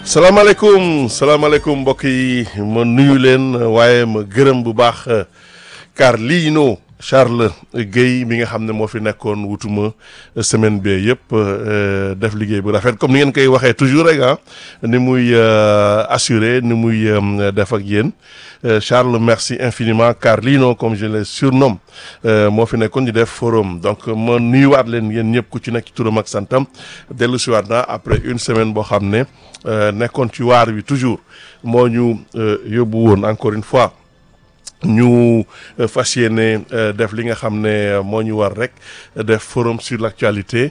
salaamaaleykum salaamaaleykum mbokk yi ma nuyu leen waaye ma gërëm bu baax Carlino Charles Guèye mi nga xam ne moo fi nekkoon wutuma semaine bi yëpp def liggéey bu rafet comme ni ngeen koy waxee toujours rek ah ni muy assuré ni muy def ak yéen Charles merci infiniment Carlino comme je le surnomme moo fi nekkoon di def forum donc ma nuyuwaat leen yéen ñëpp ku ci nekk ci turam ak santam dellu si waat naa après une semaine boo xam ne nekkoon ci waar wi toujours moo ñu yóbbu woon encore une fois. ñu fas yéene def li nga xam ne moo ñu war rek def forum sur l'actualité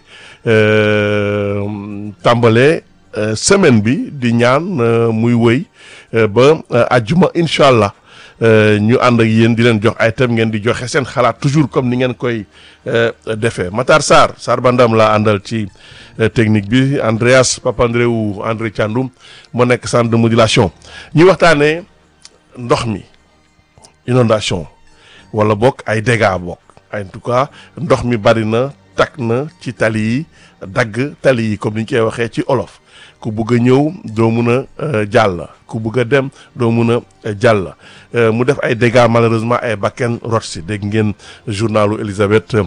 tàmbale semaine bi di ñaan muy wëy ba àjjuma incha allah ñu ànd ak yéen di leen jox ay thèmes ngeen di joxe seen xalaat toujours comme ni ngeen koy defee Matar Sarr Sarr Bandam laa àndal ci technique bi Andreas Papandreou André Thiandoum moo nekk centre de modulation ñu waxtaanee ndox mi. inondation wala bokk ay dégâts bokk en tout cas ndox mi bari na takk na ci tali yi dagg tali yi comme ni ñu koy waxee ci olof ku bugg a ñëw doo mun a jàll ku bugg a dem doo mun a jàll mu def ay dégâts malheureusement ay bakken rot si dégg ngeen journalu Elisabeth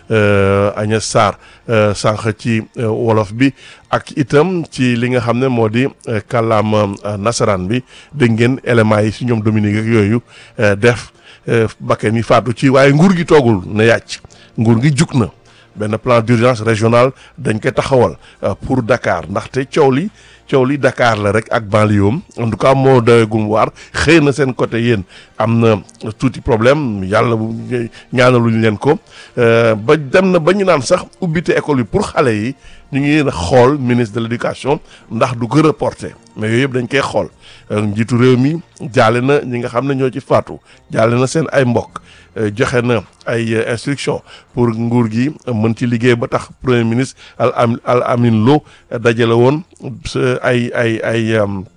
Agnès Sarr sànq ci wolof bi ak itam ci li nga xam ne moo di kàllaama nasaraan bi dégg ngeen éléments yi si ñoom Dominique ak yooyu def bakken yi faatu ci waaye nguur gi toogul na yàcc nguur gi jug na benn plan d'urgence régional dañ koy taxawal pour Dakar ndaxte coow li coow li Dakar la rek ak banlieue en tout cas moo doyagum waar xëy na seen côté yéen am na tuuti problème yàlla bu ñaanaluñ leen ko ba dem na ba ñu naan sax ubbite école yi pour xale yi ñu ngi xool ministre de l'éducation ndax du ko reporter mais yooyu yëpp dañ koy xool njiitu réew mi jaale na ñi nga xam ne ñoo ci faatu jaale na seen ay mbokk joxe na ay instruction pour nguur gi mën ci liggéey ba tax premier ministre al am al amin lo dajale woon ay ay ay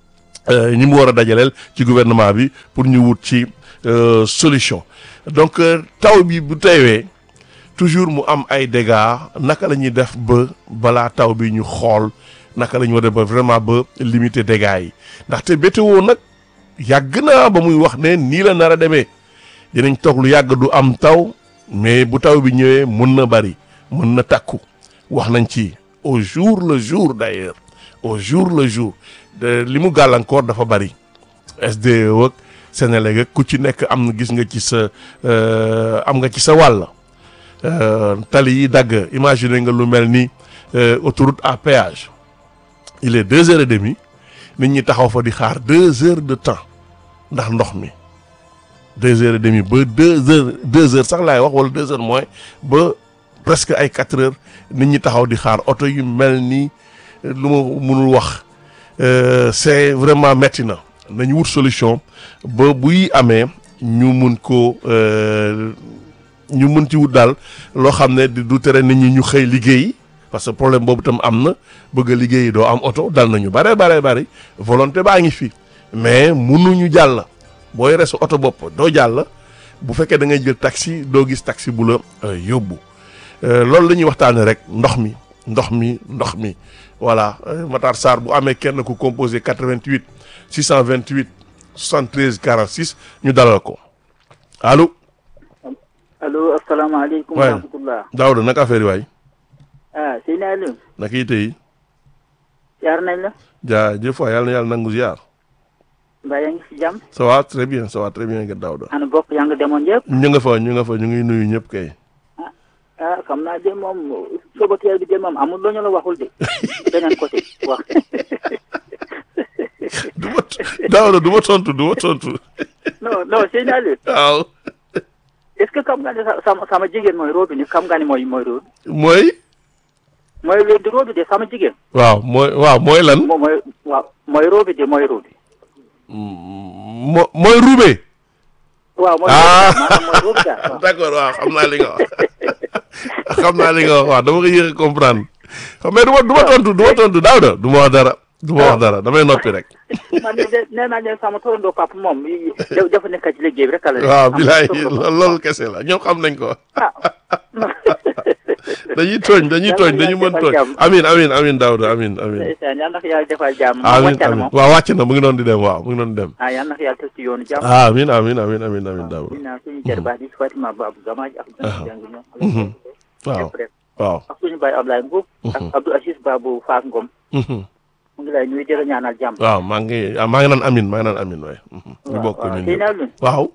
ñi mu war a dajaleel ci gouvernement bi pour ñu wut ci solution donc taw bi bu teewee toujours mu am ay dégâts naka la ñuy def ba balaa taw bi ñu xool naka la ñu war a def ba vraiment ba limiter dégâts yi ndaxte météo nag yàgg naa ba muy wax ne nii la nar a demee dinañ toog lu yàgg du am taw mais bu taw bi ñëwee mun na bari mën na takku wax nañ ci au jour le jour d'ailleurs au jour le jour de li mu gàllankoor dafa bari SDE ak Sénélec ak ku ci nekk am na gis nga ci sa am nga ci sa wàll tali yi dagg imaginer nga lu mel ni autoroute à péage il est deux heures et demie nit ñi taxaw fa di xaar deux heures de temps ndax ndox mi deux heures et demie ba deux heures deux heures sax laay wax wala deux heures moins ba presque ay quatre heures nit ñi taxaw di xaar oto yu mel ni lu ma mënul wax c'est vraiment metti na nañu wut solution ba buy amee ñu mun ko ñu mun ci wut daal loo xam ne du tere nit ñi ñu xëy liggéey parce que problème boobu tam am na bëgg a liggéey doo am oto dal nañu bare bare bari volonté baa ngi fi mais munuñu jàll booy resu oto bopp doo jàll bu fekkee da ngay jël taxi doo gis taxi bu la yóbbu loolu la ñuy waxtaanee rek ndox mi ndox mi ndox mi voilà Matar Sarr bu amee kenn ku composé 88 628 73 46 ñu dalal ko allo. allo asalaamaaleykum. wa rahmatulah. Daouda naka affaire yi waay. ah sëñ Aliou. naka yi tey. jaar nañ la. jaajëf waay yàlla na yàlla nangu ziar. mbaa yaa ngi si jàmm. ça va très bien ça va très bien nga Daouda. ana bokk yaa nga demoon yëpp. ñu nga fa ñu nga fa ñu ngi nuyu ñëpp kay. ah xam naa de moom sobateel bi de moom amul loo ñu la waxul de beneen côté wax. du ma Daouda du ma tontu du ma tontu. non non sëñ Aliou. waaw. est-ce que xam nga ne sama sama jigéen mooy roobi ni xam nga ni mooy mooy roobi. mooy. mooy loolu di roobi de sama jigéen. waaw mooy waaw mooy lan. moom mooy waaw mooy roobi de mooy roobi. mo mooy ruube. waaw mooy ah maanaam mooy roobi daal. d'accord waaw xam naa li nga wax xam naa li nga wax waaw dama ko yéex a comprendre xam mais du ma du ma tontu du ma tontu Daouda du ma wax dara du ma wax dara damay noppi rek. man de nee naa leen sama torondoo papa moom yi- da- dafa nekk ci liggéey bi rek la. waaw bilaay loolu loolu kese la ñoom xam nañ ko. ah. dañuy tooñ dañuy tooñ dañu mën tooñ. amin amin amin Daouda amin amin. ndeysaan yal na ko yàlla defal jàmm. moom amin wàcc na amin moom. waaw wàcc na mu ngi doon di dem waaw mu ngi doon di dem. ah yal na ko yàlla teg ci yoonu jàmm. amin amin amin amin amin Daouda. di naan suñu jarbaat yi Fatima Babou Gamaaj ak Ah. jàng ñoom. Mhm. waaw ñëpp rek. waaw. ak suñu baay Ablaye Mbuub. ak Abdou Aziz Babou Faak Ngom. Mhm. mu ngi lay nuyu di la ñaanal jàmm. waaw maa ngi ah, maa ngi naan amin maa ngi naan amin waaye. Mhm. ñu bokk waaw ñun tey ñëpp. naa lu waaw.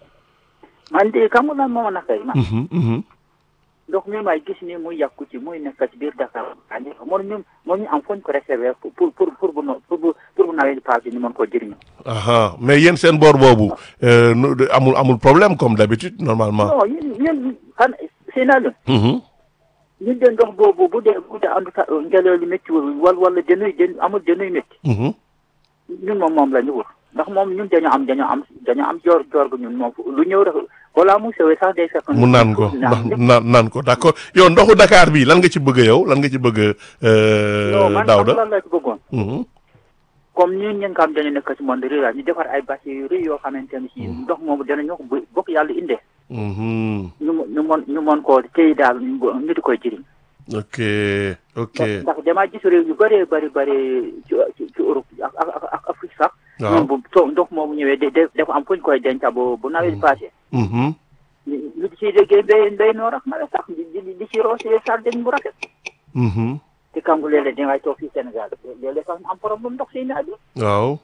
man de xam nga lan moo ma nakay man. Mhm, mhm. ndox mi may gis ni muy yàqu ci muy nekk ci biir Dakar andi moom ñu moom ñu am foñ ko réserver pour pour pour pour bu no- pour bu pour bu nawet passé ñu mën koo jëriñoo. aha mais yéen seen boor boobu euh, nu- de- amul amul problème comme d'habitude normalement. non ñun ñun xan si naa lu Mhm. ñun de ndox boobu bu dee bu dee andu ta ngelaw li métti wul wala wala jënuy jën amul jënuy métti Mhm. ñun moom moom la ñu wut ndax moom ñun dañoo am dañoo am dañoo am joor joor gu ñun moom lu ñëw rek balaa mu sewee sax day fekk. mu naan ko naan ndax naan naan ko d'accord yow ndoxu Dakar bi lan nga ci bëgg yow lan nga ci bëgg non euh, man xam Daouda. lan la ci bëggoon. Mhm. comme ñun ñi nga xam dañu nekk ci monde rural ñu defar ay bâche yu rëy yoo xamante ne si ndox moomu danañu ko bu bokk yàlla indee Mhm. ñu mo- ñu mën ñu mën koo téye daal ñu go- ñu di koy jëriñ. ok ok ndax ndax damaa gis réew yu bëree bëri bëri ci ci ci Europe ak ak ak ak Afrique sax. waaw ñoom bu to ndox moomu ñëwee de de dafa am fu ñu koy denc bu bu nawet passé. Mhm. ñu ñu di ciy déggee mbéy mbéy noor ak nawet sax di di di ci roosee sarden bu rafet. Mhm. te kangu léeg-léeg dangay toog fii Sénégal léeg-léeg sax ñu am problème ndox si naaj bi. waaw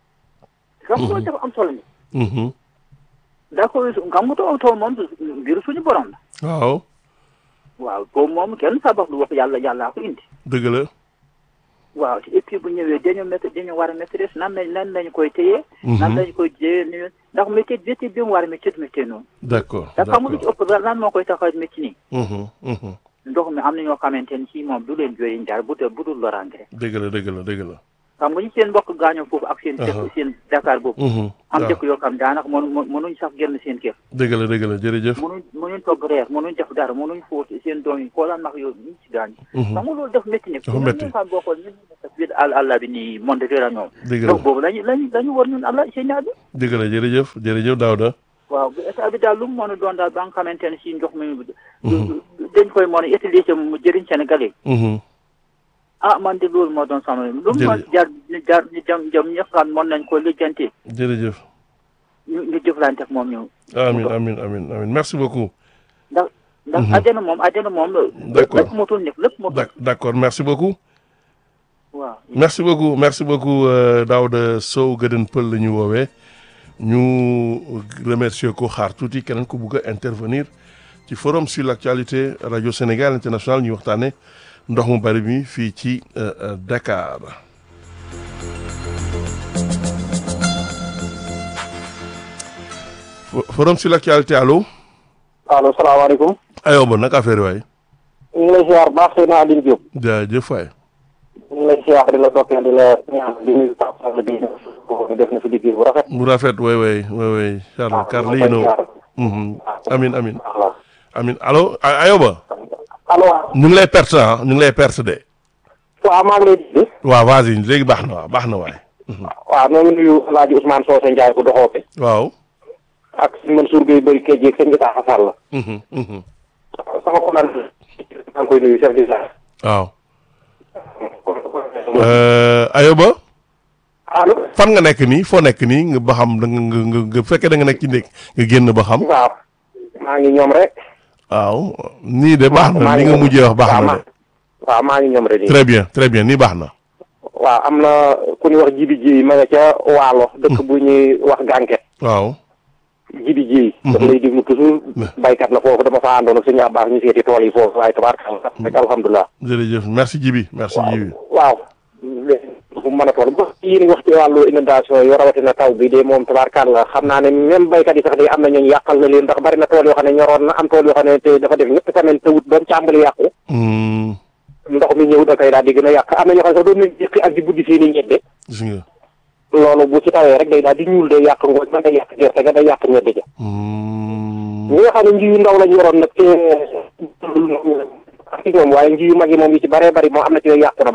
xam nga loolu dafa am solo ni Mhm. d'accord xam nga too too moom mbiru suñu borom la. waaw waaw boobu moom kenn sabax lu wax yàlla yàllaa ko indi. dëgg la waaw et puis bu ñëwee dañu métti dañu war a maîtrise nan lañ nan lañu koy téye. nan Mhm. lañu koy téye ni ndax métier métier bi mu war a métier métier noonu. d'accord ndax xam nga lu ci d'accord ëpp lan moo koy tax a métti nii. Mhm. Mhm. ndox mi am na ñoo xamante ni si moom du leen jooy njar bu dul bu dul loraange rek. dëgg la dëgg la dëgg la xam nga ñu seen mbokk gaañoo foofu ak seen. Aha. dëkk seen Dakar boobu. Mhm. am waaw dëkk yoo xam daanaka mënu mënuñ sax génn seen kër. dëgg la dëgg la jërëjëf mënuñ mënuñ togg reer mënuñ def dara mënuñ fóot seen doom yi koo laan mag yow ñu ci gaañ. Mhm. xam nga loolu def métti ne. Dafa métti. ñun xam boo xool ñun ñu nekk ci biir àll àll bi nii monde rural ñoom. dëgg la ndox boobu lañu lañu lañu war ñun àll seen ñaar bi. dëgg la jërëjëf jërëjëf Daouda waaw bu état bi daal lu mu mën a doon daal ba nga xamante ne si ndox mi dañ koy mën a utiliser mu jëriñ Sénégalais yi Mhm. ah man de loolu moo doon sama lu mu mën Jërëjëf. jar jar ñu jëm jëm ñi xam mën nañ ko lijjanti jërëjëf ñu ñu jëflante ak moom ñu amin amin amin amin merci beaucoup ndax ndax àddina moom àddina moom D'accord. lépp motul nekk lépp motul D'ac- d'accord merci beaucoup waaw merci beaucoup merci beaucoup euh, Daouda Sow Gëdën Pël la ñu woowee ñu remercier ko xaar tuuti keneen ku bugg a intervenir ci forum sur l'actualité radio Sénégal international ñu waxtaane ndox mu bari mi fii ci euh, euh, Dakar Fo- forum sur l'actualité allo allo salaamaaleykum ayoba nag affaire waay ñu ngi lay ziar baax Seydina Aline Diop jaajëf waay ñu ngi lay ziar di la dokkee di la ñaan di nuyu Pape Sall bi def na fi liggéey bu rafet. bu rafet way way way way Charles Carlino Mhm. amin amin waaw amin allo A- ayoba allo ñu ngi lay perte ah ñu ngi lay perte de waaw maa ngi lay dégg waaw vas-y léegi baax na waaw baax na waay waaw ñoo ngi nuyu El Hadj Ousmane Socé Ndiaye bu doxoope waaw ak sëñ Mansour Gueye bëri kej yeeg sëñ Gita Sall Mhm, mhm. sama konaan maa ngi koy nuyu chef du village. waaw Euh, ayoba allo fan nga nekk nii foo nekk nii nga ba xam da nga nga nga nga fekkee da nga nekk ci nekk nga génn ba xam waaw maa ngi ñoom rek. waaw nii de baax na maa li ngi nga ñoom. mujjee wax baax waaw na ma- de waaw maa ngi ñoom rek nii. très bien très bien nii baax na waaw am na ku ñuy wax jibi ji ma nga ca waalo dëkk bu ñuy wax gànket waaw jibi ji daf lay déglu toujours baykat la foofu dama fa àndoon ak suñu abbaax ñu seeti tool yi foofu waaye tabaarkalla rek alhamdulilah jërëjëf merci Jibi merci Jibi waaw fu mu mën a toll ba yéen wax ci wàllu inondation yu rawatina taw bi de moom tabaarkalla xam naa ne même baykat yi sax de am na ñooñu yàqal na leen ndax bari na tool yoo xam ne ñoroon na am tool yoo xam ne te dafa def ñetti semaine tawut ba mu càmbali yàqu Hmm, ndox mi ñëw da koy daal di gën a yàq am na ñoo xam ne sax doon nañ jëkki ak di buddi seeni ñebbe gis nga loolu bu ci tawee rek day daal di ñuul day yàq ngooñ man day yàq gerte ga day yàq ñebbe ja Hmm, ñi nga xam ne nji yu ndaw lañ yoroon nag te ak ci ñoom waaye nji yu mag yi moom yi ci bëree bëri moom am na ci yooyu yàqu na ba noppi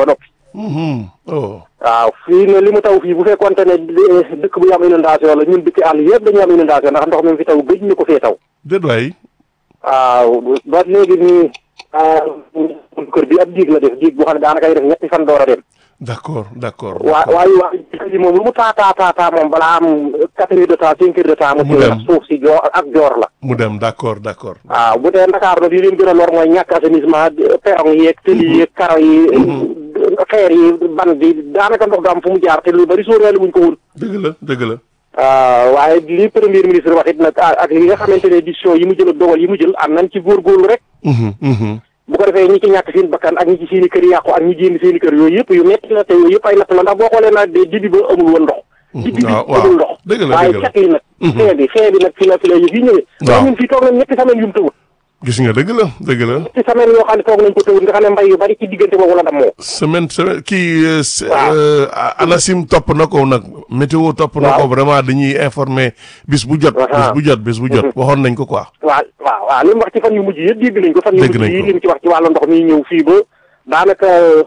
Mhm. oh waaw fii ne li mu taw fii bu fekkonte ne eh, dëkk bu am inondation la ñun dëkk àll yëpp dañu am inondation ndax ndox mi fi taw gëj ñu ko fee taw déet waay waaw ba léegi nii ah, kër bi ab diig la def diig boo xam ne daanaka ay def ñetti fan door a dem d'accord d'accord waa waaye waaye ji moom lu mu taa taa taa taa moom balaa am quatre heures de temps cinq heures de temps mu Mu téye dem. ndax suuf si joor ak joor la mu dem d'accord d'accord waaw bu dee Ndakaar nag li leen gën a lor mooy ñàkk assainissement perron yeeg tëli yeeg karo yi xeer yi ban bi daanaka ndox du am fu mu jaar te lu bari sóoraale wuñ ko woon dëgg la dëgg la waaw waaye li premier ministre wax it nag ah, ak li nga xamante ne décision yi mu jël ak dogal yi mu jël am nañ ci góorgóorlu rek Mhm, mhm. bu ko defee ñi ci ñàkk seen bakkan ak ñi ci seen i kër yàqu ak ñi génn seen i kër yooyu yëpp yu metti la te yooyu yëpp ay natt la ndax boo xoolee nag de dibi ba amul woon ndox dibi bi waaw, waaw. amul ndox Dëgg la, waaye dëgg la. cat li nag fee bi fee bi nag fi la fi la yëf yi ñëwee Waaw. ñun fii toog nañ ñetti semaine yu mu tëwul gis nga dëgg la dëgg la ñetti semaine yoo xam ne toog nañ ko tëwul nga xam ne mbay yu bari ci diggante boobu la dammoo semaine semaine kii euh, s- Waaw. euh, ANACIM topp na ko nag météo topp na ko Waaw. vraiment dañuy informer bis bu jot bis Aha. bu jot bis bu jot waxoon nañ ko quoi waaw waaw waaw li mu wax ci fan yu mujj yëpp dégg nañ ko fan yu Dégg mujj nañ yi ko. li mu ci wax ci wàllu ndox mi ñëw fii ba daanaka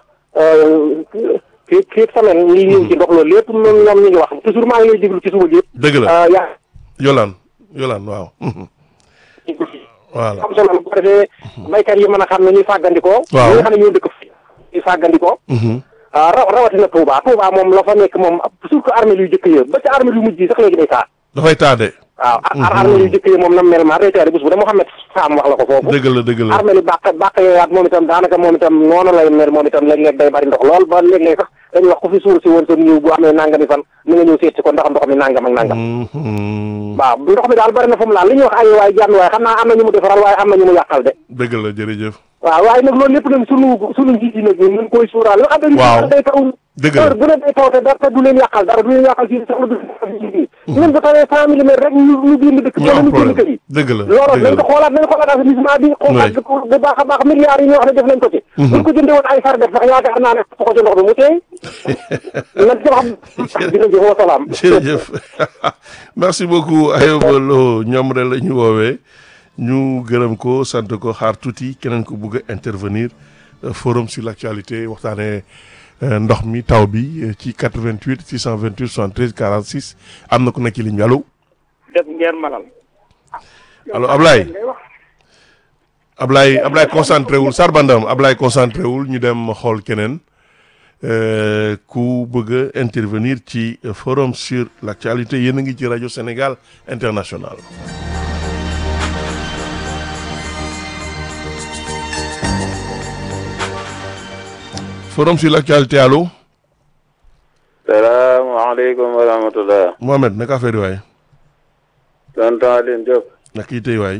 fii fii semaine ñi ñëw ci ndox loolu lépp ñoom ñoom ñu ngi wax toujours maa ngi lay déglu ci suba gi yëpp dëgg la ah, yaa yolaan yolaan waaw mhm. voilà am solo bu ko defee baykat yi mën a xam ne ñuy fàggandikoo Waaw. ñi nga xam ne ñoo dëkk fi ñuy fàggandikoo Mhm. ah raw rawatina Touba Touba moom la fa nekk moom surtout armée yu jëkk ya ba ci armée yu mujj yi sax léegi day taa dafay taade waaw ar armée yu jëkk ya moom nam mel maa day taa bés bu da Mouhamed Sam wax la ko foofu dëgg la dëgg la armée li bàq bàq yooyaat moom itam daanaka moom itam noonu lay mel moom itam léeg-léeg day bari ndox lool ba léeg-léeg sax dañuy wax ku fi suur si woon sa ñëw bu amee nangami fan ni nga ñëw seet si ko ndax ndox mi nangam ak nangam Mhm. waaw ndox mi daal bari na fu mu laal li ñuy wax ay waaye jànn waaye xam naa am na ñu mu defaral waaye am na ñu mu yàqal de dëgg la jërëjëf waaw waaye nag loolu lépp nag sunu sunu njiit yi nag ñun ñu koy suuraal yoo xam ne Waaw. day taw Dëgg la. heure bu ne day taw te dara te du leen yàqal dara du leen yàqal fii sax du leen ñun bu tawee cent millimètres rek ñu ñu génn dëkk ñu wala am ñu génn kër problème yi dëgg la loolu dëgg nañ ko la xoolaat nañ xoolaat assainissement bi xoolaat ko bu baax a baax milliards yi ñoo xam ne def nañ ko ci buñ ko jëndee woon ay far def sax yaakaar naa ne ko ci ndox bi mu teey nañ ci wax dina jëf wa salaam jërëjëf merci beaucoup Ayoba Lo ñoom rek la ñu woowee ñu gërëm ko sant ko xaar tuuti keneen ko bugg a intervenir euh, forum sur l'actualité waxtaanee euh, ndox mi taw bi euh, ci 88 628 73 46 am na ku nekk ci ligne bi allo def ngeen malal allo Ablaye Ablaye Ablaye concentré wul Sarbandam Ablaye concentré wul ñu dem xool keneen euh, ku bëgg a intervenir ci euh, forum sur l'actualité yéen a ngi ci rajo Sénégal international. forum sur l'actualité allo salaamaaleykum wa rahmatulah. Mohamed naka affaire yi waay tonton Aline Diop. naka yi tey waay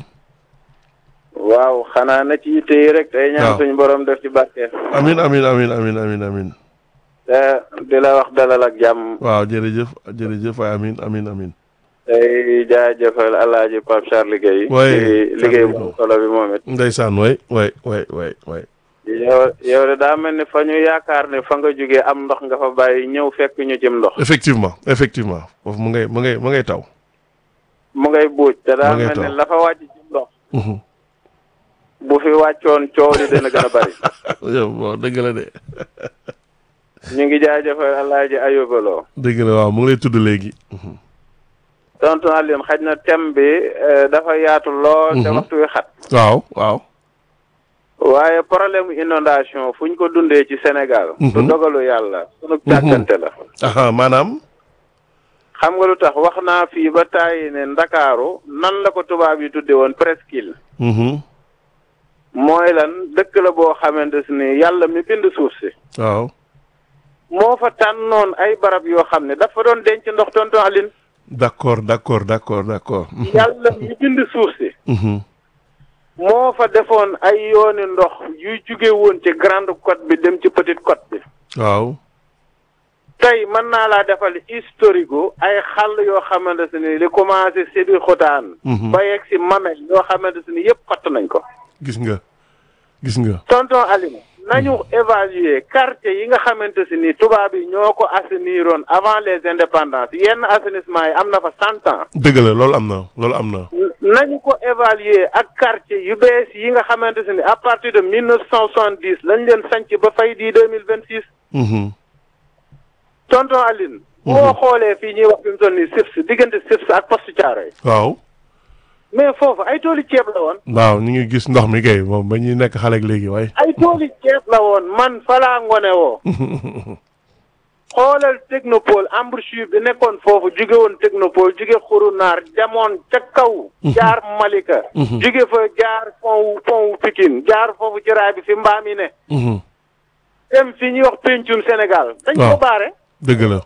waaw xanaa na ci yitte yi rek. tey ñaan waaw. suñu borom def ci barke. amin amin amin amin amin amin te di la wax dalal ak jàmm. waaw jërëjëf jërëjëf waay amin amin amin tey jaajëfal alaaji Pape Charles Guèye. Ouais, ci liggéey Charles bu solo bi moom it. ndeysaan waay waay waay waay waay yow yow de daa mel ni fa ñu yaakaar ne fa nga jógee am ndox nga fa bàyyi ñëw fekk ñu cim ndox. effectivement effectivement foofu mu ngay mu ngay mu ngay taw mu ngay buuj te daa Mu ngay mel ni taw. la fa wàcc cim ndox. Mhm. bu fi wàccoon coow li dana gën a bari. yow bon dëgg la de ñu ngi jaajëfal alaaji Ayuba Lo. dëgg la waaw mu ngi lay tudd léegi Mhm. tonton Aline xaj na thème bi eh, dafa yaatu lool. te Mhm. waxtu wi xat. waaw waaw waaye problème inondation fu ñu ko dundee ci Sénégal. Mhm. du dogalu yàlla. sunu càggante la. aha maanaam xam nga lu tax wax naa fii ba tàyyi ne Ndakaaru nan la ko tubaab yi tudde woon presqu'île. Mhm. mooy lan dëkk la boo xamante ni yàlla mi bind suuf si. waaw moo fa tànnoon ay barab yoo xam ne dafa doon denc ndox tonton Aline. d'accord d'accord d'accord d'accord Mhm. yàlla mi bind suuf si. Mhm. moo fa defoon ay yooni ndox yuy jóge woon ci grande côte bi dem ci petite côte bi. waaw tey mën naa laa defal historique gu ay xàll yoo xamante ni li commencé Sébi Xotaan. Mhm. ba yegg si Mamel yoo xamante ni yëpp fatt nañ ko. gis nga gis nga tonton Alioune nañu évaluer quartier yi nga xamante si ni tubaab yi ñoo ko assainiroon avant les indépendances yenn assainissement yi am na fa cent ans. dëgg la loolu am na loolu am na nañu ko évaluer ak quartier yu bees yi nga xamante ne à partir de mille neuf cent soixante dix lañ leen sanc ba fay di deux mille vingt six Mhm. tonton Aline boo xoolee fii ñuy wax fi mu toll nii SIPS diggante SIPS ak poste Thiaroye waaw mais foofu ay tooli ceeb la woon waaw ñu ngi gis ndox mi kay moom ba ñuy nekk xale ak léegi waaye ay tooli ceeb la woon man falaa ngone woo xoolal technopole embouchure bi nekkoon foofu jóge woon technopole jóge xurunaar demoon ca kaw jaar Malika jóge fa jaar pont wu pont wu Pikine jaar foofu ci raay bi fi mbaam yi ne Mhm. dem fi ñuy wax pencum Sénégal dañ Waaw. ko baare dëgg la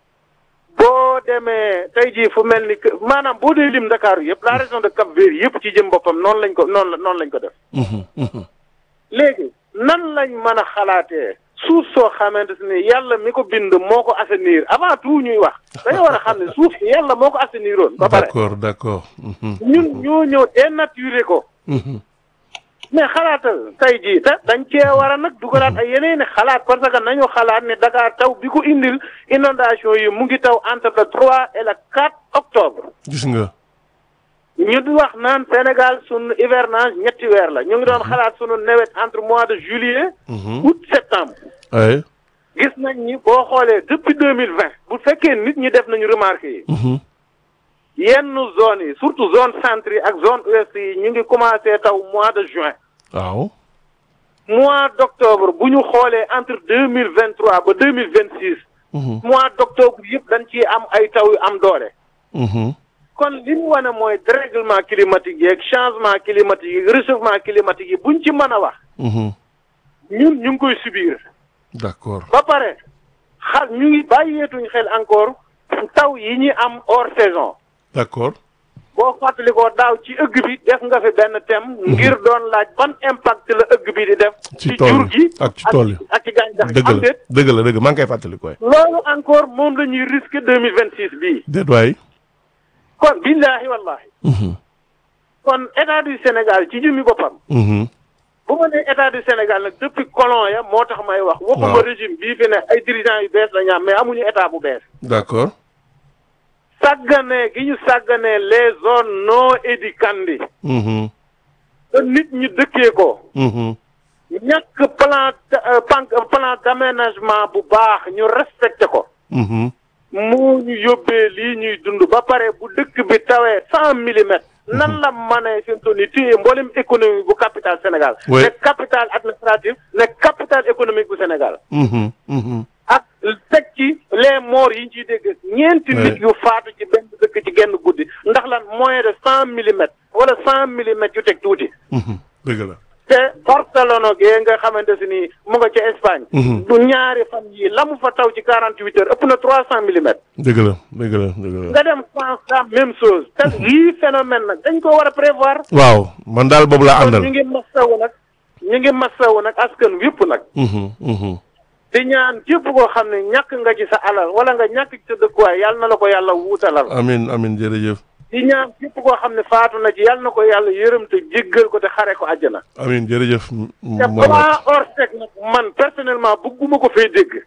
boo demee tey jii fu mel ni que maanaam boo dee lim Ndakaaru yëpp la région de Cap-Vert yëpp ci jëm boppam noonu lañ ko noonu la noonu lañ ko def Mhm. Mhm. léegi nan lañ mën a xalaatee suuf soo xamante ne yàlla mi ko bind moo ko assainir avant tout ñuy wax dañoo war a xam ne suuf si yàlla moo ko assaineroon ba pare d'accord d'accord Mhm. ñun ñoo ñëw dénaturé ko Mhm. mais xalaatal tey jii te dañ cee war a nag dugalaat ay yeneen i xalaat parce que nañu xalaat ne Dakar taw bi ko indil inondation yi mu ngi taw entre le 3 et le 4 octobre gis nga ñu di wax naan Sénégal sunu hivernage ñetti weer la ñu ngi doon xalaat sunu nawet entre mois de juillet Mhm. août septembre ay gis nañ ni boo xoolee depuis deux mille vingt bu fekkee nit ñi def nañu remarque yi Mhm. yenn zones yi surtout zone centre yi ak zone ouest yi ñu ngi commencé taw mois de juin waaw mois d' octobre bu ñu xoolee entre deux mille vingt trois ba deux mille vingt six Mhm. mois d' octobre yëpp dañ ciy am ay taw yu am doole Mhm. kon li mu wane mooy dérèglement climatique yeeg changement climatique yi réchauffement climatique yi buñ ci mën a wax Mhm. ñun ñu ngi koy subir d'accord ba pare xal ñu ngi bàyyeetuñ xel encore taw yi ñuy am hors saison d'accord boo fàttalikoo daaw ci ëgg bi def nga fi benn thème ngir doon laaj ban impact la ëgg bi di def Ci ci tool jur yi gi ak ci tool yi. ak ci gàncax gi dëgg am la déet dëgg la dëgg maa ngi koy fàttali koy loolu encore moom la ñuy risque deux mille vingt six bii déet waay kon billaahi wallahi Mhm. kon état du Sénégal ci jëmmi boppam Mhm. bu ma nee état du Sénégal nag depuis colon ya moo tax may wax waxuma Waaw. régime bii fi ne ay dirigeants yu bees la ñu am mais amuñu état bu bees d'accord sàgganee gi ñu sàgganee les zones non éducandi Mhm. te nit ñi dëkkee ko Mhm. ñàkk plan euh, pan- plan d'aménagement bu baax ñu respecté ko Mhm. moo ñu yóbbee lii ñuy dund ba pare bu dëkk bi tawee cent millimètres nan la manee fi mu toll nii téye mboolem économie bu capital Sénégal Oui. ne capital administratif ne capital économique bu Sénégal Mhm. Mhm. ak teg ci les morts yi ñu ciy dégg ñeenti Oui. nit yu faatu ci benn dëkk ci genn guddi ndax lan moins de cent millimètres wala cent millimètres yu teg tuuti Mhm. dëgg la te Barcelone gee nga xamante si ni mu nga ca Espagne Mhm. du ñaari fan yi la mu fa taw ci quarante huit heures ëpp na trois cent millimètres dëgg la dëgg la dëgg la nga dem France la même chose te lii phénomène nag dañ ko war a prévoir waaw man daal boobu laa kon ñu àndal ngi massawu nag ñu ngi massawu nag askan wépp nag Mhm. Mhm. di ñaan képp koo xam ne ñàkk nga ci sa alal wala nga ñàkk ci sa dëkkuwaay yàlla na la ko yàlla wuutalal amin amin jërëjëf di ñaan képp koo xam ne faatu na ci yàlla na ko yàlla yërëm te jéggal ko te xare ko àjjana amin jërëjëf te Mohamed plan Orsec nag man personnellement bëgguma ko fay dégg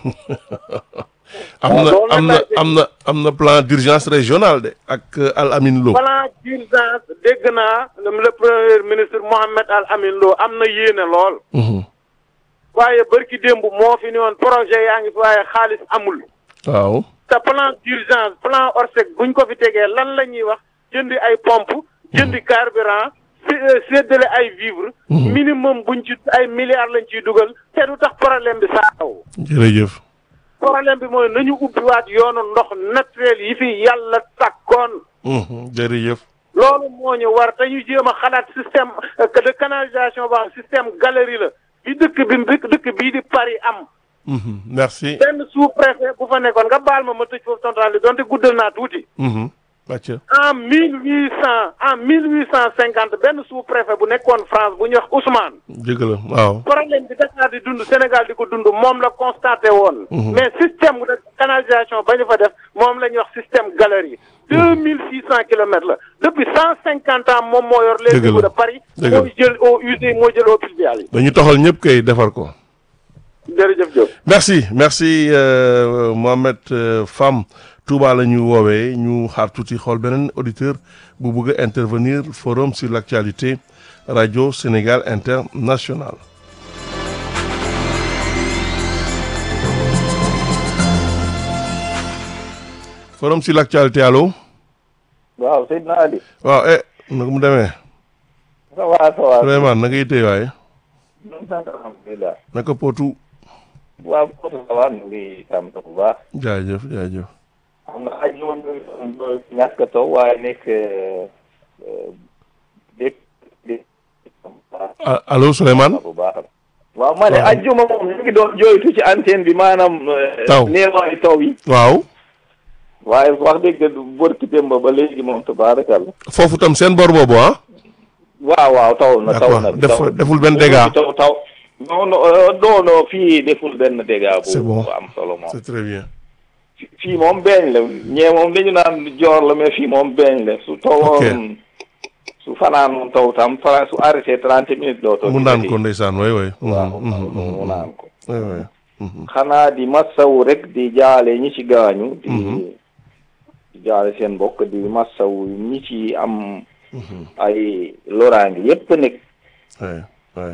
am na loolu am nag na laay dégg. am na am na plan d'urgence régional de ak euh, Al Amin Lo plan d'urgence dégg naa le premier ministre Mohamed Al Amin Lo am na yéene lool Mhm. waaye bërki démb moo fi ni woon projet yaa ngi fi waaye xaalis amul waaw te plan d'urgence plan Orsec buñ ko fi tegee lan la ñuy wax jëndi ay pompe jëndi carburant sé- euh, séddale ay vivre minimum buñ ci ay milliards lañ ciy dugal te du tax problème bi saaw jërëjëf problème bi mooy nañu ubbiwaat yoonu ndox naturel yi fi yàlla sàkkoon Mhm. jërëjëf loolu moo ñu war te ñu jéem a xalaat système euh, de canalisation ba système galerie la bi dëkk bi dëkk dëkk bii di Paris am Mhm. merci benn sous préfet bu fa nekkoon nga baal ma ma tëj foofu tonton li donte guddal naa tuuti Mhm. wàcc en mille huit cent en mille huit cent cinquante benn sous préfet bu nekkoon France bu ñuy wax Ousmane dëgg la waaw problème bi Dakar di dund Sénégal di ko dund moom la constaté woon mais système de canalisation ba ñu fa def moom la ñuy wax système galerie deux mille six cent kilomètres la depuis cent cinquante ans moom moo yor les Dëgg la. égouts de Paris Dëgg la. mooy jël eau usée moo jël eau pluviale yi dañu toxal ñëpp kay defar ko jërëjëf Diop merci merci euh, Mohamed euh, Fam Touba la ñu woowee ñu xaar tuuti xool beneen auditeur bu bëgg a intervenir forum sur l'actualité radio Sénégal international forum sur l'actualité allo waaw Seydina Ali. waaw eh nag mu demee ça va ça va. Souleymane na ngay tey waaye ñu ngi sant alhamdulilah. naka potu waaw Potou ça va ñu ngi sant bu baax. jaajëf jaajëf xam nga xaj moom ñàkk a taw waaye nekk dégg dégg Ah, allo Souleymane bu baax. waaw ma ne ajjuma moom ñu ngi doon jooytu ci antenne bi maanaam. Taw. néewaayu taw yi. waaw waaye wax dëgg bërki démb ba léegi moom tabaarakalla. foofu tam seen bor boobu ah waaw waaw taw na taw na. D'accord. taw Def- deful benn dégât. taw taw. non non euh, non non fii deful benn dégât. bu C'est bon. bu am solo moom. c'est très bien fi- fii moom beeñ la ñee moom dañu naan joor la mais fii moom beeñ la su tawoon su fanaan moom taw tam fa su arrêté trente minutes doo toog mu naan ko ndeysaan way way waaw Mhm, mhm, mhm, mu naan ko way way Mhm. xanaa di massawu rek di jaale ñi ci gaañu di di jaale seen mbokk di massawu ñi ci am ay loraange yépp nekk way way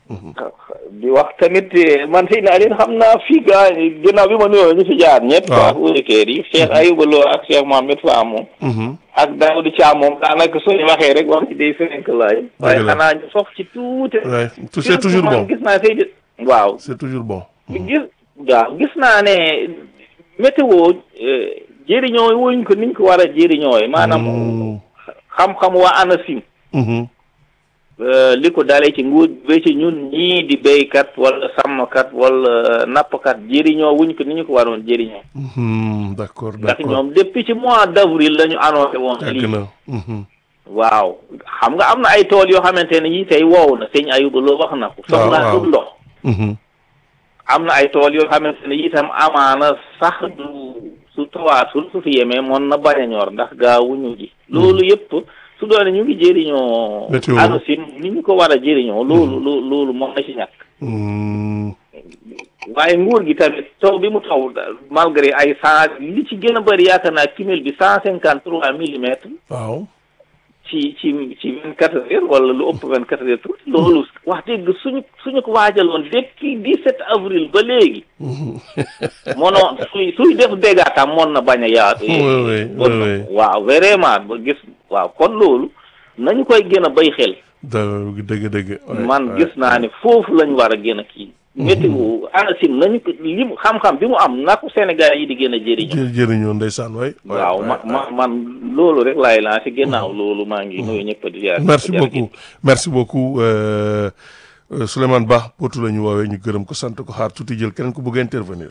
di wax tamit eh, man Seydina Aliou xam naa fii gaa ginnaaw bi ma nuyoo ñu fi jaar ñëpp. waaw ak auditeurs yi Cheikh Ayouba Lo ak Cheikh Mohamed Fam moom. Mhm. ak Daoud Thiam moom daanaka suñu waxee rek wax ci day fenk laay. waaye la. xanaa ñu sof ci tuuti. Ouais, tout- c'est toujours man bon gis naa Seydou. waaw c'est toujours bon gis waaw gis naa ne météo eh, jëriñoo wuñ ko niñ ko war a jëriñooy maanaam Mm. xam-xam waa ANACIM. Mhm. Euh, li ko dalee ci nguur ba ci ñun ñii di béykat wala sàmmkat wala nappkat jëriñoo wuñ ko ni ñu ko waroon jëriñoo Mhm. d'accord ndax d'accord ñoom depuis ci mois d' avril la ñu annoncé woon yàgg lii na Mhm. waaw xam nga am na ay tool yoo xamante ne yii tey wow na sëñ Ayuba loo wax na ko waaw. soxlaatul ndox Mhm. am na ay tool yoo xamante ne itam amaana sax du su tawaatul su fi yemee moon na bañ a ñor ndax gaawuñu ji loolu yëpp su doone ñu ngi jëriñoo Météo. ANACIM ni ñu ko war a jëriñoo loolu loo loolu moom na ci ñàkk Mm. waaye nguur gi tamit taw bi mu taw malgré ay cent li ci gën a bëri yaakaar naa cumul bi cent cinquante trois millimètres waaw ci ci ci vingt quatre heures wala lu ëpp vingt quatre heures tuuti loolu wax dëgg suñu suñu ko waajaloon depuis dix sept avril ba léegi mono suy suy def dégâts tam moon na bañ a yaatu Oui, oui, bon oui, oui. waaw vraiment ba gis waaw kon loolu nañu koy gën a bay xel da dëgg dëgg ouais, man ouais. gis naa ne foofu lañu war a gën a kii météo ANACIM nañu ko li mu xam-xam bi mu am na ko Sénégal yi di gën a jëriñoo jë jërëñoo ndeysaan way ouais, waaw ouais, ma ouais. ma man loolu rek laay lancé gannaaw loolu maa ngi nuyu ñëpp di jaar merci beaucoup merci beaucoup euh, euh, Souleymane Ba potu la ñu woowee ñu gërëm ko sant ko xaar tuuti jël keneen ku bëgg a intervenir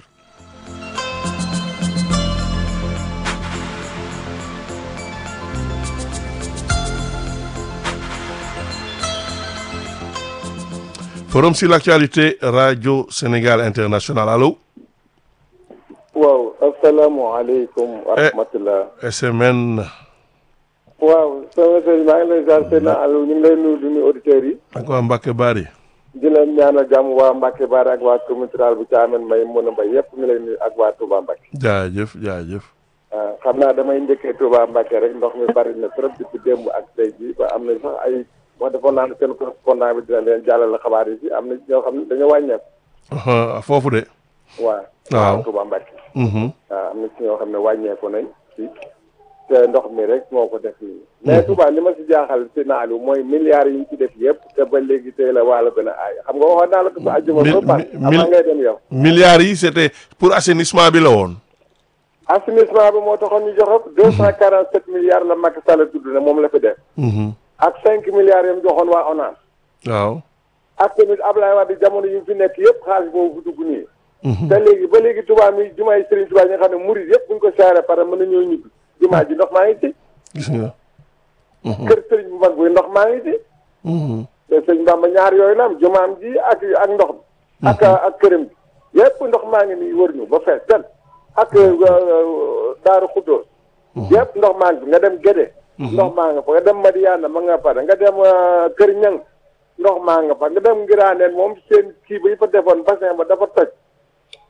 forum sur l'actualité radio Sénégal international allo waaw asalaamaaleykum wa Eh. rahmatulah. SMN waaw sama sëñ maa ngi lay ziar seen Aliou ñu ngi lay nuyu di nuyu auditeurs yi. ak waa Mbacke Bari di leen ñaanal jàmm waa Mbacke Baar ak waa commune rurale bu Thiamène Mbaye mën a mbay yëpp ñu lay nuyu ak waa Touba Mbacke. jaajëf jaajëf ah xam naa damay njëkkee Touba Mbacke rek ndox mi bari na trop depuis démb ak tey jii ba am na sax ay wax defoon naa ne seen correspondant bi dina leen jàllale xabaar yi ci am na ñoo xam ne dañoo wàññeeku. Aha, foofu de waaw. Waaw. Touba Mbacke. Mhm. waaw am na ci ñoo xam ne wàññeeku nañ ci te ndox mi rek moo ko def nii mais Touba li ma si jaaxal si naalu mooy milliards yi ñu ci def yëpp te ba léegi tey la wàllu gën a aay xam nga waxoon naa la ko ba àjjuma Mil- ba pat mil- avant ngay dem yow milliards yi c'était pour assainissement bi la woon assainissement bi moo taxoon ñu joxe deux cent quarante sept milliards la Macky Sall tudd ne moom la fi def Mhm. ak cinq milliards yam joxoon waa ONAS waaw ak tamit Ablaye Wade jamono yi mu fi nekk yëpp xaalis boobu fi dugg nii Mhm. te léegi ba léegi Touba mi jumaay Serigne Touba ñi nga xam ne murid yëpp buñ ko saare pare mën na ñëw ñibbi jumaa ji ndox maa ngi ci gis nga kër Serigne bu mag bi ndox maa ngi ci Mhm. te sëñ Bamba ñaar yooyu la am jumaam ji ak ak ndox mi ak ak këram bi yépp ndox maa ngi nii wër ñu ba fees del ak daaru xuddoos yépp ndox maa ngi fi nga dem Gédé ndox maa nga fa nga dem Madiana ma nga fa nga dem euh, Kër Ñang ndox maa nga fa nga dem Ngiraaneen moom seen kii ba yi fa defoon bassin ba dafa toj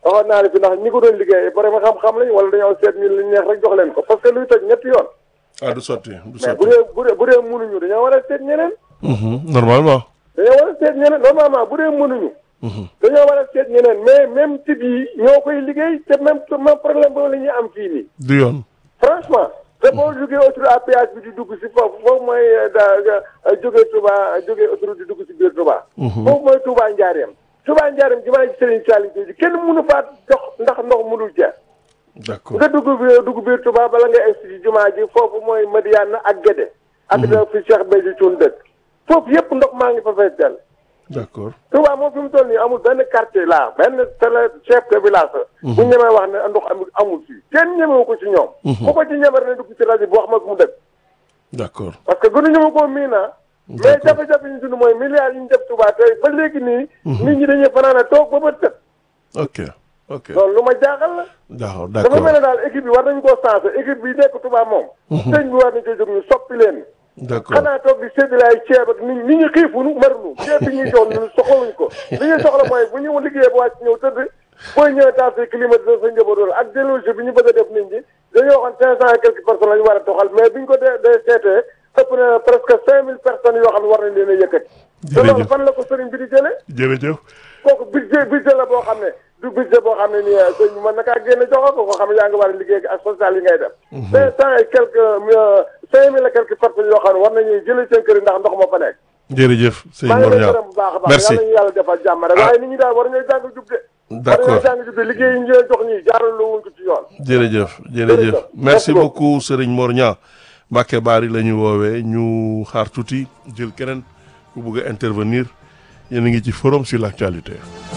waxoon naa ne fi ndax ñi ko doon liggéey borom xam-xam lañ wala dañoo seet ñu li neex rek jox leen ko parce que luy toj ñetti yoon ah du sotti du mais sotti bu dee bu dee bu dee mënuñu dañoo war a seet ñeneen Mhm, normalement dañoo war a seet ñeneen normalement bu dee mënuñu Mhm. dañoo war a seet ñeneen mais même type yi ñoo koy liggéey te même même problème boobu la ñuy am fii nii du yoon franchement te boo jógee autoroute à péage bi di dugg si foofu foofu mooy da jógee Touba jógee autoroute di dugg si biir Touba foofu mooy Touba Njaareem Touba Njaareem jumaa ji Serigne Saliou ji kenn mënu faa dox ndax ndox mënul jeex d'accord nga dugg bi dugg biir Touba bala nga egsi ci jumaa ji foofu mooy Madiana ak Guédé ak da fi Cheikh Béthio Thioune dëkk foofu yëpp ndox maa ngi fa fees dell d'accord Touba moom fi mu toll nii amul benn quartier là benn tele chef de village bu ñemee wax ne ndox amul amul fii kenn ñemewu ko ci ñoom bu ko ci ñemee ne dugg ci rajo bi wax ma ko mu dëkk d'accord parce que gënuñu ma koo mii naa mais jafe-jafe yi ñu dund mooy milliards yi ñu def Touba tey ba léegi nii nit ñi dañuy fanaan a toog ba bët set ok ok loolu lu ma jaaxal la d'accord dafa d'accord mel ne daal équipe bi war nañu koo sensé équipe bi nekk Touba moom sëñ bi war nañu koy jóg ñu soppi leen d'accord xanaa toog di séddale ay ceeb ak nit nit ñi xiifunu marunu ceeb bi ñuy jox ñun soxlawuñ ko li ñuy soxla mooy bu ñu liggéeyee ba wàcc ñëw tëdd booy ñëwee taal sa climatiseur sa njaboot wala ak déloge bi ñu bëgg a def nit ñi dañoo waxoon cinq cent et quelques personnes la ñu war a doxal mais bi ñu ko dee dee seetee ëpp na presque cinq mille personnes yoo xam ne war nañ leen a yëkkati te loolu Jërëjëf. fan la ko sëriñ bi di jëlee jërëjëf kooku budget budget la boo xam ne du budget boo xam ne nii eh, sëñ bi mën na kaa génne jox ko koo xam ne yaa ngi war a liggéey ak social yi ngay def cinq cent et quelques euh, cinq mille et quelques personnes yoo xam ne war nañuy jëlee seen kër yi ndax ndox ma fa nekk jërëjëf sëñ maa ngi Mor lay Niang gërëm bu baax a baax merci yàlla ñu yàlla defal jàmm rek waaye nit ñi daal war ñooy jàng jub de war d'accord ñooy jàng jub de liggéey yi ñu leen jox ñii jaarale wuñ ko ci yoon jërëjëf jërëjëf Jërëjëf. merci Merci beaucoup Serigne Mor Niang Mbacke Bari la ñu woowee ñu xaar tuuti jël keneen ku bëgg a intervenir yéen a ngi ci forum sur l'actualité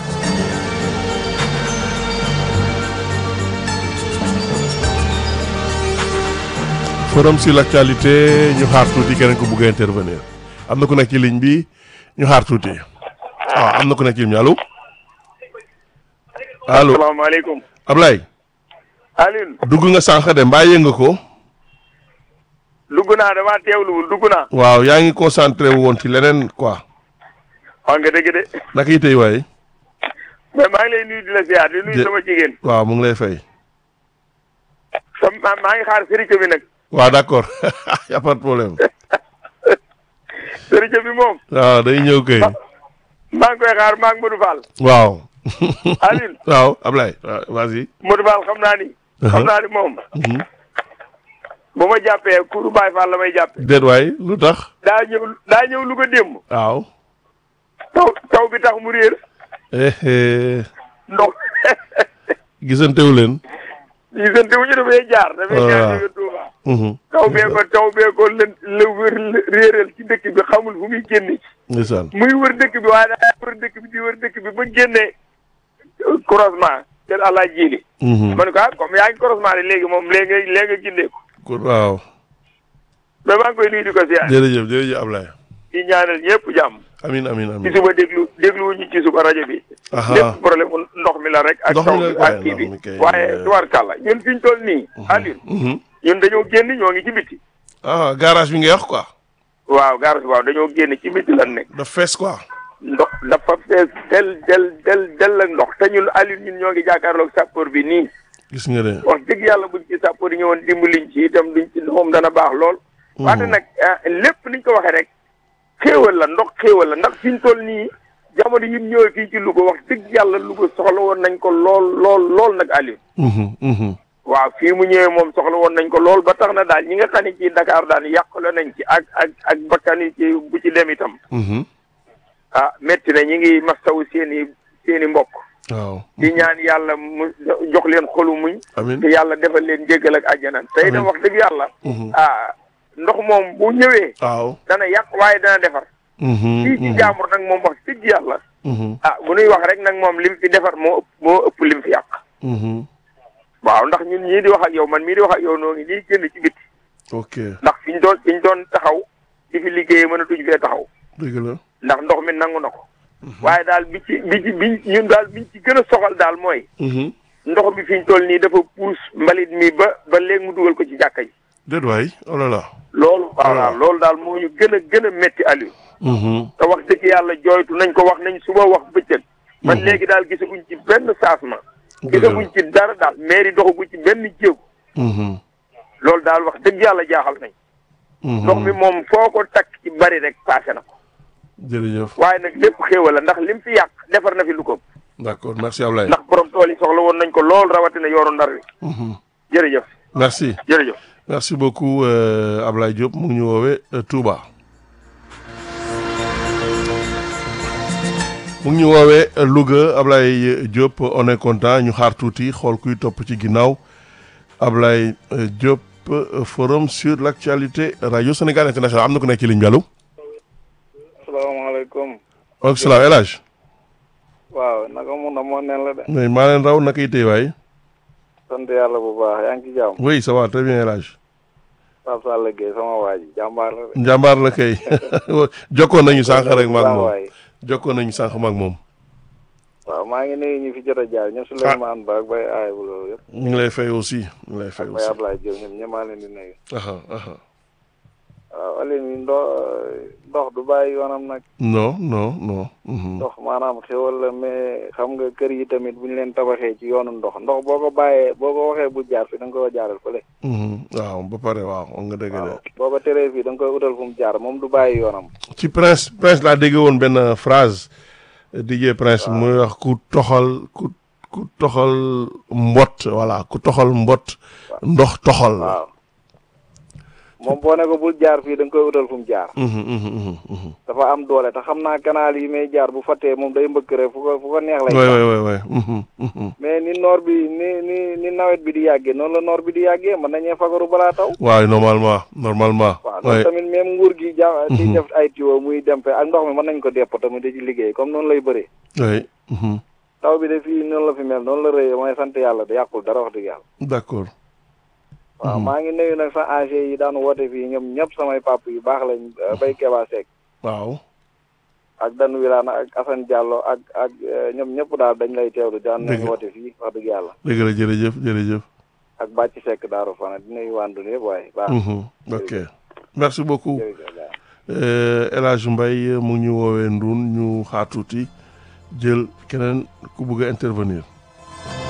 forum sur l'actualité ñu xaar tuuti keneen ku bëgg a intervenir am na ku nekk ci ligne bi ñu xaar tuuti waaw am na ku nekk ci ligne bi allo allo salaamaaleykum Ablaye Alioune dugg nga sànq de mbaa yënga ko dugg naa damaa teewluwul dugg naa waaw yaa ngi concentré wu woon ci leneen quoi wax nga dëgg de naka yi tey waaye mais maa ngi lay nuyu di la ziar di nuyu Jë- sama jigéen waaw mu ngi lay fay sam maa maa ngi xaar sëriñ bi nag waaw d'accord y a pas de problème sëriñ bi moom waaw day ñëw kay maa ngi koy xaar maa ngi Modou Fall waaw Alioune waaw Ablaye waaw vas-y Modou Fall xam naa ni xam naa ni moom Mhm. bu ma jàppee kuru Baye Fall la may jàppee déet waay lu tax daa ñëw daa ñëw lu ko démb waaw taw taw bi tax mu réer eh eh ndox gisantewu leen gisante wu ñu dafay jaar dafay Waaw. jaar jóge Touba Mhm. taw bee ko taw bee ko lë la wër réeral ci dëkk bi xamul fu muy génne ndeysaan muy wër dëkk bi waaye daa wër dëkk bi di wër dëkk bi ba génnee croisement te àllaa jiili Mhm. ma ne ko ah comme yaa ngi croisement de léegi moom léegi nga léegi nga gindee ko Kon waaw mais maa ngi koy nuyu di ko siyaar jërëjëf jërëjëf Ablaye di ñaanal ñëpp jàmm amin amin ci amin suba déglu dégluwuñu ci suba rajo bi Aha. lépp problème mu ndox mi la rek ak Ndox taw mi la bi waaye ak kii bi ndox mi kay, waaye euh, tubaarkàlla ñun fi ñu toll nii Alioune Mhm. ñun dañoo génn ñoo ngi ci biti ah garage bi nga wax quoi waaw gaar waaw dañoo génn ci biti lan nekk daf fees quoi ndox dafa fees del del del del ak ndox te ñun Alioune ñun ñoo ngi jàkkaarloog sapeur bi nii gis nga de wax dëgg yàlla buñ ci sapeur yi ñëwoon dimbaliñ ci itam duñ ci moom dana baax lool. wante nag ah, lépp niñ ko waxee rek xéewal la ndox xéewal la ndax fi ñu toll nii jamono yi ñu ñëwee fii ci Louga wax dëgg yàlla Louga soxla woon nañ ko lool lool lool nag Aliou. Mhm, mhm. waaw fii mu ñëwee moom soxla woon nañ ko lool ba tax na daal ñi nga xam ne ci Dakar daal yàqule nañ ci ak ak ak bakkan yi ci bu ci dem itam Mhm. ah métti na ñi ngi mastawu seen i seen i mbokk. waaw di ñaan yàlla mu jox leen xolu muñ. amin te yàlla defal leen jéggal ak àjjana tey itam wax dëgg yàlla. Mhm. ah ndox moom bu ñëwee. waaw dana yàq waaye dana defar. Mhm, fii ci mhm, jaamur nag moom wax dëgg yàlla. mhm, ah bu nuy wax rek nag moom lim fi defar moo ëpp moo ëpp lim fi yàq. mhm. waaw ndax ñun ñii di wax ak yow man mii di wax ak yow noo ngi nii génn ci biti ok ndax fi ñu doon fi ñu doon taxaw di fi liggéeyee mënatuñ fee taxaw dëgg la ndax ndox mi nangu na ko. waaye daal bi ci bi ci bi ñun daal biñ ci gën a soxal daal mooy. Mhm. ndox mi fi ñu toll nii dafa puus mbalit mi ba ba léegi mu dugal ko ci jàkka ji. déet waay oh là là loolu. Voilà. waaw loolu daal moo ñu gën a gën a métti Aliou. Mhm, te wax dëgg yàlla jooytu nañ ko wax nañ suba wax bëccëg. man léegi daal gisaguñ ci benn changement. gisaguñ ci dara daal mairie doxaguñ ci benn jéego Mhm. loolu daal wax dëgg yàlla jaaxal nañ Mhm. ndox mi moom foo ko takk ci bari rek passé na ko jërëjëf waaye nag lépp xéewal la ndax lim fi yàq defar na fi lu ko d'accord merci Ablaye. ndax borom tool yi soxla woon nañ ko lool rawatina yoonu ndar wi Mhm. jërëjëf merci jërëjëf merci beaucoup euh, Ablaye Diop mu ngi ñu woowee euh, Touba. mu ngi ñu woowee euh, Louga Ablaye Diop on est content ñu xaar tuuti xool kuy topp ci ginnaaw Ablaye euh, Diop euh, forum sur l'actualité radio Sénégal international am na ko nekk ci ligne bi allo. asalaamaaleykum waaleykum salaam El Hadj. waaw naka mun na moo neen la de mais maa leen raw naka itee waay. sant yàlla bu baax yaa ngi ci jàmm oui ça va très bien El Hadj. Pape Sall Gueye sama waa ji jàmbaar la de njàmbaar la kay jokkoon nañu sànq rek maag baax moom waay jokkoon nañu sànq maag moom. waaw maa ngi nuyu ñi fi jot a jaar ñoom Souleymane Ba ak Baye Aay bu loolu yëpp ñu ngi lay fay aussi ñu ngi lay fay ak aussi. Baye Ablaye Diop ñoom ñëpp maa leen di nuyu aha aha waaw Alioune yi ndox ndox du bàyyi yoonam nag non non non. mhm. ndox maanaam xéwal la mais xam nga kër yi tamit bu ñu leen tabaxee ci yoonu ndox ndox boo ko bàyyee boo ko waxee bu jaar fi da nga ko jaaral fële Mhm. waaw ba pare waaw wax nga dëgg de. waaw boo ko teree fii da nga koy utal fu mu jaar moom du bàyyi yoonam ci prince prince laa dégg woon benn phrase DJ prince muy wax ku toxal ku ku toxal mbott voilà ku toxal mbott ndox toxal la. waaw moom boo ne ko bul jaar fii da nga koy utal fu mu jaar Mhm, mhm, mhm, mhm. dafa am doole te xam naa canal yi may jaar bu fattee moom day mbëkk rek fu ko fu ko neex lay waay jaar. waay waay waay. Mhm, mhm. mais ni noor bi ni ni ni nawet bi di yàggee noonu la noor bi di yàggee mën nañee fagaru balaa taw waaw normalement normalement. waaw waay loolu tamit même nguur gi ja di def ay tuyau muy dem fe ak ndox mi mën nañ ko depp tamit di ci liggéey comme noonu lay bëree waay. mhm. taw bi de fii noonu la fi mel noonu la rëyee mooy sant yàlla da yàqul dara wax dëgg yàlla d'accord. waaw maa ngi nuyu nag sa AG yi daan woote fii ñoom ñëpp samay pap yu baax lañ bay Keba Seck waaw. ak Dan Wilane ak Assane Diallo ak ak eh, ñoom ñëpp daal dañ lay teewlu daan nañ Dëgg. woote fii wax dëgg yàlla dëgg la jërëjëf jërëjëf. ak Bàcc Seck Daaru Fana di nuyu wàndu yëpp waaye baax Mhm. ok merci beaucoup. jërëjëf waaw. Euh, El Hadj Mbaye mu ngi ñu woowee Ndoun ñu xaar tuuti jël keneen ku bëgg a intervenir.